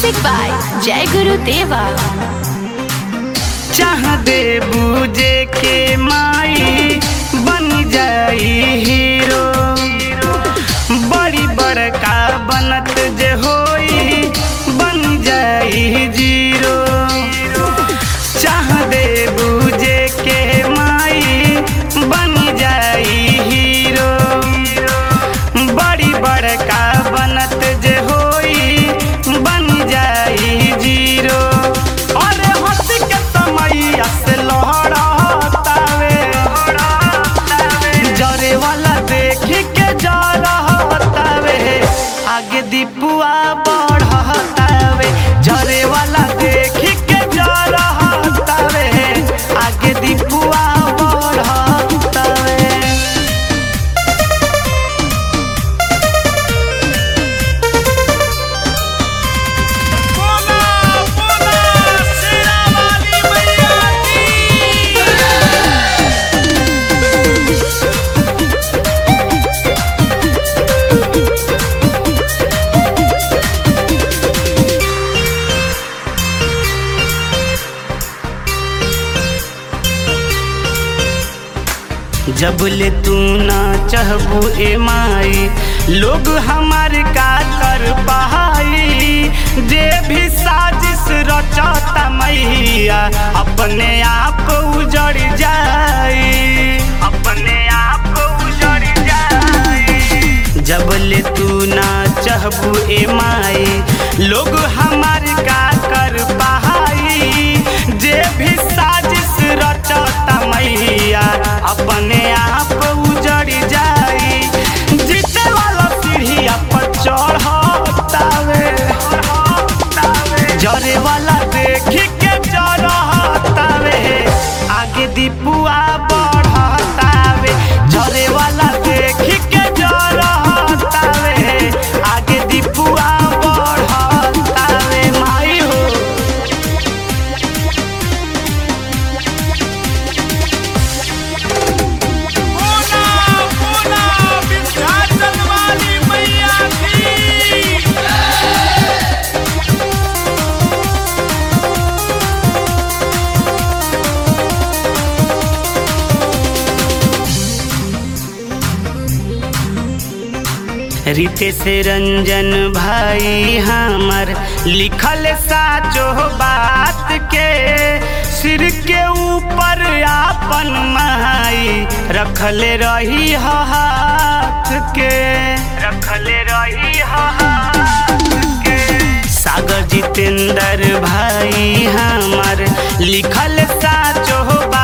Music by Jai Guru Deva. चाह दे बूझे के माई बन जाई हीरो बड़ी बड़का बनत जे होई बन जाई जीरो चाह दे बूझे के माई बन जाई हीरो बड़ी बड़का बनत जे होई बन जाई जीरो अरे हंसी के समैया से लहरातावे जरे वाला देख के जरहतावे आगे दीपुआ बढ़तावे जरे वाला देख के जरहतावे आगे दीपुआ बढ़तावे बोला बोला शेरा वाली मैया की जब ले तू ना चाहबू ए माई लोग हमार का कर पाई जे भी साजिश रचता मैया अपने आप उजड़ जाई अपने आप उजड़ जाई जब ले तू ना चाहबू ए माई लोग हमार का कर पाई जे भी साजिश रचता मैया अपने आप उजड़ जाई जीते वाला सीढ़िया पर चढ़तावे जरे वाला देख के जरहतावे आगे दीपुआ बढ़तावे जरे वाला देख के जरहतावे आगे दीपुआ बढ़तावे माई हो बोला बोला विंध्याचल वाली मैया की रीते से रंजन भाई हमर लिखल साचो बात के सिर के ऊपर आपन माई रखले रही ह हाथ के रखले रही ह हाथ के सागर जितेंद्र भाई हमर लिखल साचो बात